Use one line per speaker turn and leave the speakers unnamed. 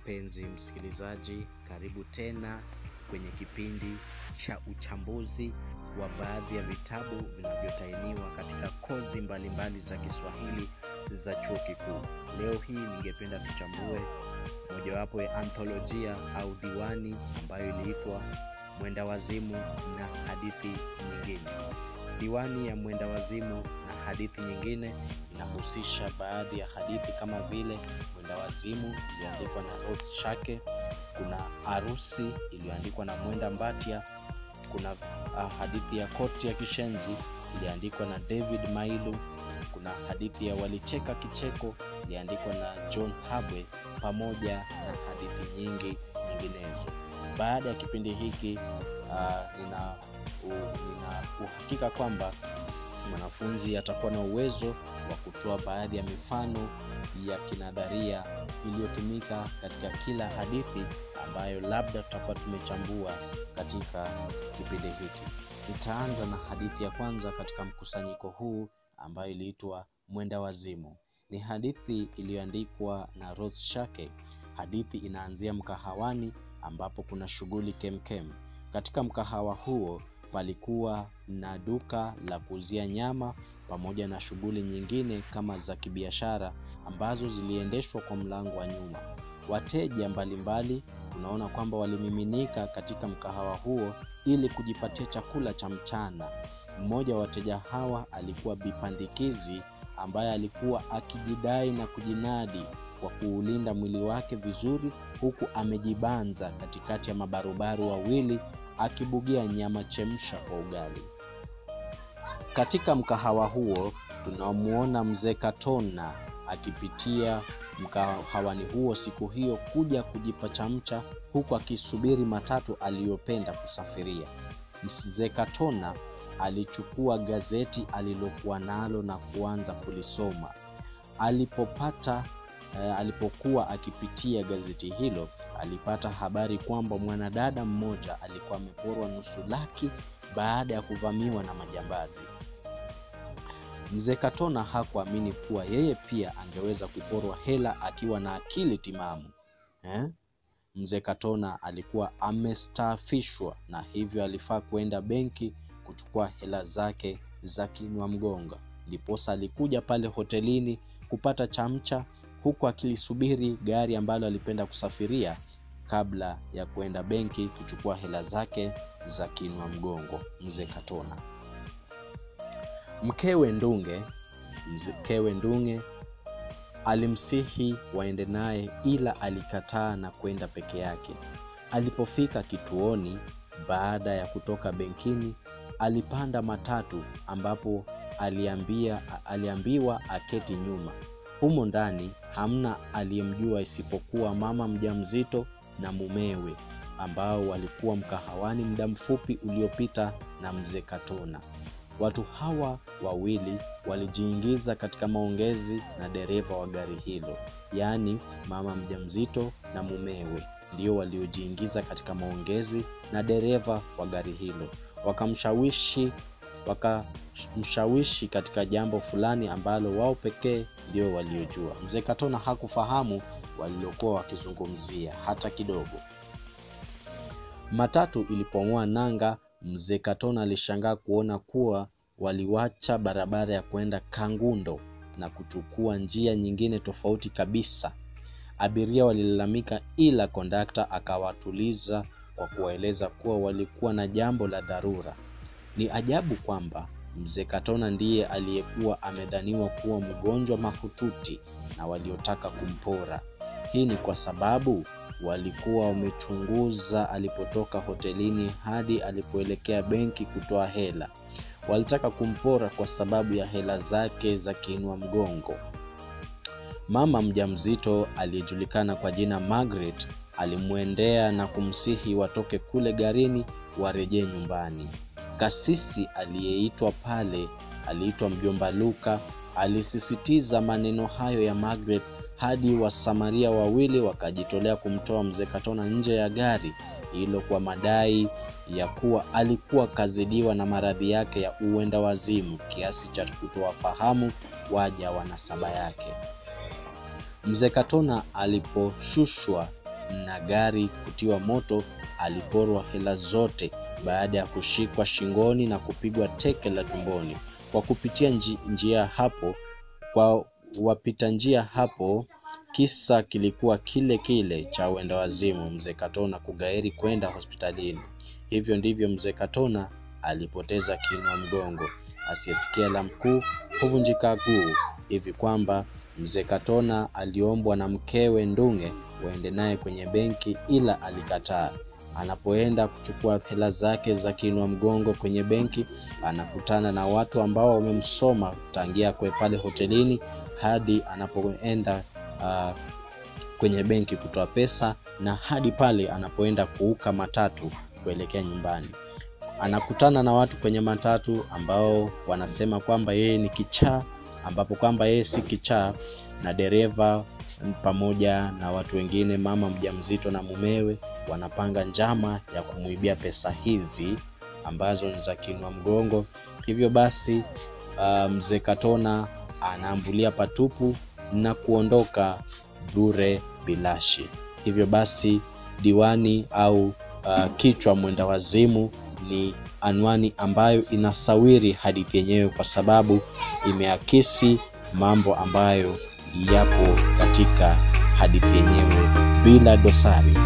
mpenzi msikilizaji, karibu tena kwenye kipindi cha uchambuzi wa baadhi ya vitabu vinavyotainiwa katika kozi mbalimbali mbali za Kiswahili za chuo kikuu. Leo hii ningependa tuchambue mojawapo ya antholojia au diwani ambayo iliitwa Mwenda Wazimu na hadithi nyingine. Diwani ya Mwenda Wazimu na hadithi nyingine inahusisha baadhi ya hadithi kama vile Mwenda Wazimu iliyoandikwa na Rose Shake, kuna Arusi iliyoandikwa na Mwenda Mbatia, kuna uh, hadithi ya Koti ya Kishenzi iliyoandikwa na David Mailu, kuna hadithi ya Walicheka Kicheko iliyoandikwa na John Habwe pamoja na hadithi nyingi nyinginezo. Baada ya kipindi hiki uh, nina, uh, nina uhakika kwamba mwanafunzi atakuwa na uwezo wa kutoa baadhi ya mifano ya kinadharia iliyotumika katika kila hadithi ambayo labda tutakuwa tumechambua katika kipindi hiki. Nitaanza na hadithi ya kwanza katika mkusanyiko huu ambayo iliitwa Mwenda Wazimu. Ni hadithi iliyoandikwa na Rose Shake. Hadithi inaanzia mkahawani ambapo kuna shughuli kemkem. Katika mkahawa huo palikuwa na duka la kuuzia nyama pamoja na shughuli nyingine kama za kibiashara ambazo ziliendeshwa kwa mlango wa nyuma. Wateja mbalimbali tunaona kwamba walimiminika katika mkahawa huo ili kujipatia chakula cha mchana. Mmoja wa wateja hawa alikuwa Bipandikizi ambaye alikuwa akijidai na kujinadi kwa kuulinda mwili wake vizuri huku amejibanza katikati ya mabarubaru wawili akibugia nyama chemsha kwa ugali. Katika mkahawa huo tunamwona mzee Katona akipitia mkahawani huo siku hiyo kuja kujipa chamcha huku akisubiri matatu aliyopenda kusafiria. Mzee Katona alichukua gazeti alilokuwa nalo na kuanza kulisoma. Alipopata eh, alipokuwa akipitia gazeti hilo alipata habari kwamba mwanadada mmoja alikuwa ameporwa nusu laki baada ya kuvamiwa na majambazi. Mzee Katona hakuamini kuwa yeye pia angeweza kuporwa hela akiwa na akili timamu eh? Mzee Katona alikuwa amestaafishwa na hivyo alifaa kuenda benki kuchukua hela zake za kinwa mgonga. Ndiposa alikuja pale hotelini kupata chamcha huku akilisubiri gari ambalo alipenda kusafiria kabla ya kuenda benki kuchukua hela zake za kinwa mgongo. Mzee Katona mkewe Ndunge, mkewe Ndunge alimsihi waende naye, ila alikataa na kwenda peke yake. Alipofika kituoni baada ya kutoka benkini, alipanda matatu ambapo aliambia, aliambiwa aketi nyuma. Humo ndani hamna aliyemjua isipokuwa mama mjamzito na mumewe ambao walikuwa mkahawani muda mfupi uliopita na mzee Katona. Watu hawa wawili walijiingiza katika maongezi na dereva wa gari hilo, yaani mama mjamzito na mumewe ndio waliojiingiza katika maongezi na dereva wa gari hilo, wakamshawishi wakamshawishi katika jambo fulani ambalo wao pekee ndio waliojua. Mzee Katona hakufahamu walilokuwa wakizungumzia hata kidogo. Matatu ilipong'oa nanga, mzee Katona alishangaa kuona kuwa waliwacha barabara ya kwenda Kangundo na kuchukua njia nyingine tofauti kabisa. Abiria walilalamika, ila kondakta akawatuliza kwa kuwaeleza kuwa walikuwa na jambo la dharura. Ni ajabu kwamba mzee Katona ndiye aliyekuwa amedhaniwa kuwa mgonjwa mahututi na waliotaka kumpora. Hii ni kwa sababu walikuwa wamechunguza alipotoka hotelini hadi alipoelekea benki kutoa hela. Walitaka kumpora kwa sababu ya hela zake za kiinua mgongo. Mama mjamzito aliyejulikana kwa jina Margaret alimwendea na kumsihi watoke kule garini warejee nyumbani. Kasisi aliyeitwa pale aliitwa mjomba Luka alisisitiza maneno hayo ya Margaret hadi wasamaria wawili wakajitolea kumtoa mzee Katona nje ya gari hilo kwa madai ya kuwa alikuwa kazidiwa na maradhi yake ya uenda wazimu kiasi cha kutowafahamu waja wa nasaba yake. Mzee Katona aliposhushwa na gari kutiwa moto, aliporwa hela zote baada ya kushikwa shingoni na kupigwa teke la tumboni. Kwa kupitia nji, njia hapo kwa wapita njia hapo, kisa kilikuwa kile kile cha uenda wazimu, mzee Katona kugairi kwenda hospitalini. Hivyo ndivyo mzee Katona alipoteza kinwa mgongo. Asiyesikia la mkuu huvunjika guu, hivi kwamba mzee Katona aliombwa na mkewe Ndung'e waende naye kwenye benki, ila alikataa. Anapoenda kuchukua hela zake za kinwa mgongo kwenye benki, anakutana na watu ambao wamemsoma tangia kwe pale hotelini hadi anapoenda uh, kwenye benki kutoa pesa na hadi pale anapoenda kuuka matatu kuelekea nyumbani. Anakutana na watu kwenye matatu ambao wanasema kwamba yeye ni kichaa, ambapo kwamba yeye si kichaa, na dereva pamoja na watu wengine, mama mjamzito na mumewe, wanapanga njama ya kumwibia pesa hizi ambazo ni za kinwa mgongo. Hivyo basi uh, mzee Katona anaambulia patupu na kuondoka bure bilashi. Hivyo basi diwani au uh, kichwa mwenda wazimu ni anwani ambayo inasawiri hadithi yenyewe, kwa sababu imeakisi mambo ambayo yapo katika hadithi yenyewe bila dosari.